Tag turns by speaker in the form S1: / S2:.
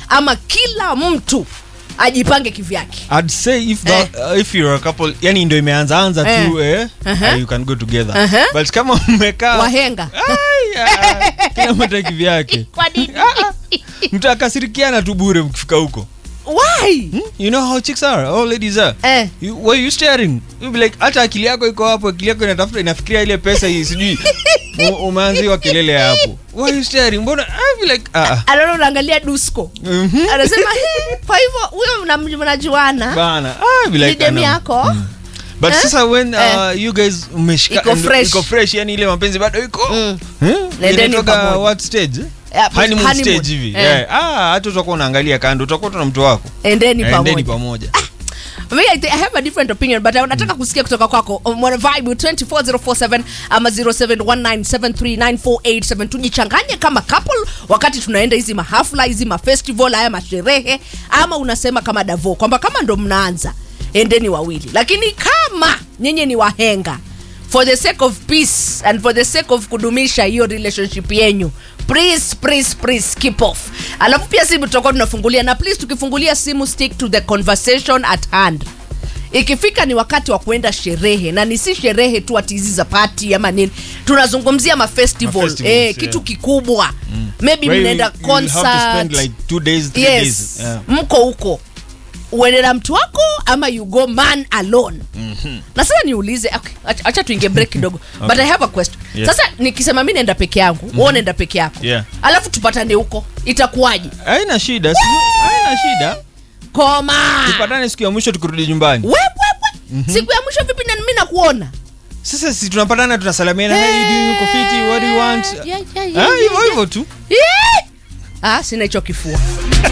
S1: ama kila mtu ajipange kivyake
S2: I'd say if that, uh, if you're a couple yani ndo imeanza anza tu eh,
S1: Uh-huh.
S2: uh, you can go together
S1: Uh-huh.
S2: but kama mmekaa
S1: wahenga
S2: Ai, ah, kila mtu ana kivyake
S1: kwa nini
S2: mtakasirikiana tu bure mkifika huko
S1: why
S2: Hmm? you know how chicks are all ladies are
S1: eh.
S2: you, why you staring you be like hata akili yako iko hapo akili yako inatafuta inafikiria ile pesa hii sijui u- umeanziwa kelele hapo why you staring mbona I be like ah ah.
S1: anaona unaangalia dusko
S2: Mhm.
S1: anasema "He, kwa hivyo huyo mna- mnajuana
S2: bana I be
S1: ni
S2: like
S1: demu
S2: ah, no.
S1: yako
S2: but
S1: Eh?
S2: sasa when uh,
S1: Eh.
S2: you guys mmeshika
S1: Iko
S2: ndo-
S1: fresh.
S2: iko fresh yani ile mapenzi bado iko
S1: Mm.
S2: Eh?
S1: Nendeni
S2: Inatoka
S1: pamoja.
S2: what stage
S1: Yeah,
S2: honeymoon
S1: honeymoon.
S2: stage hivi
S1: Eh.
S2: yeah. ah hata utakuwa unaangalia kando utakuwa tu na mtu wako
S1: endeni
S2: Eh, endeni
S1: pamoja
S2: pamoja
S1: Me, I, think I have a different opinion but nataka kusikia kutoka kwako mwana vibe 24047 ama 0719739487 tujichanganye kama couple wakati tunaenda hizi mahafla hizi mafestival haya masherehe ama unasema kama davo kwamba kama ndo mnaanza endeni wawili lakini kama nyinyi ni wahenga for the sake of peace and for the sake of kudumisha hiyo relationship yenyu please please please keep off alafu pia simu tutakuwa tunafungulia na please tukifungulia simu stick to the conversation at hand ikifika ni wakati wa kuenda sherehe na ni si sherehe tu ati hizi za pati ama nini tunazungumzia mafestival
S2: Mafestivals,
S1: eh,
S2: yeah.
S1: kitu kikubwa maybe
S2: Where
S1: mnaenda
S2: you- you have to spend
S1: concert
S2: like two days three
S1: yes
S2: days yeah.
S1: mko huko uende na mtu wako ama you go man alone mm-hmm. na sasa niulize okay, acha- acha tuingie break kidogo okay. but i have a question
S2: Yes.
S1: sasa nikisema mi naenda peke yangu mm-hmm. uo naenda peke yako
S2: Yeah.
S1: alafu tupatane huko itakuwaje
S2: haina shida si- haina shida
S1: koma
S2: tupatane siku ya mwisho tukirudi nyumbani
S1: wewe mm-hmm. siku ya mwisho vipi na mi nakuona
S2: sasa si tunapatana tunasalamiana hey,
S1: Eh,
S2: you doing uko fiti what do you want
S1: yeah, yeah,
S2: Ah,
S1: yeah,
S2: hivyo
S1: yeah,
S2: hivyo tu
S1: yeah. ah sina hicho kifua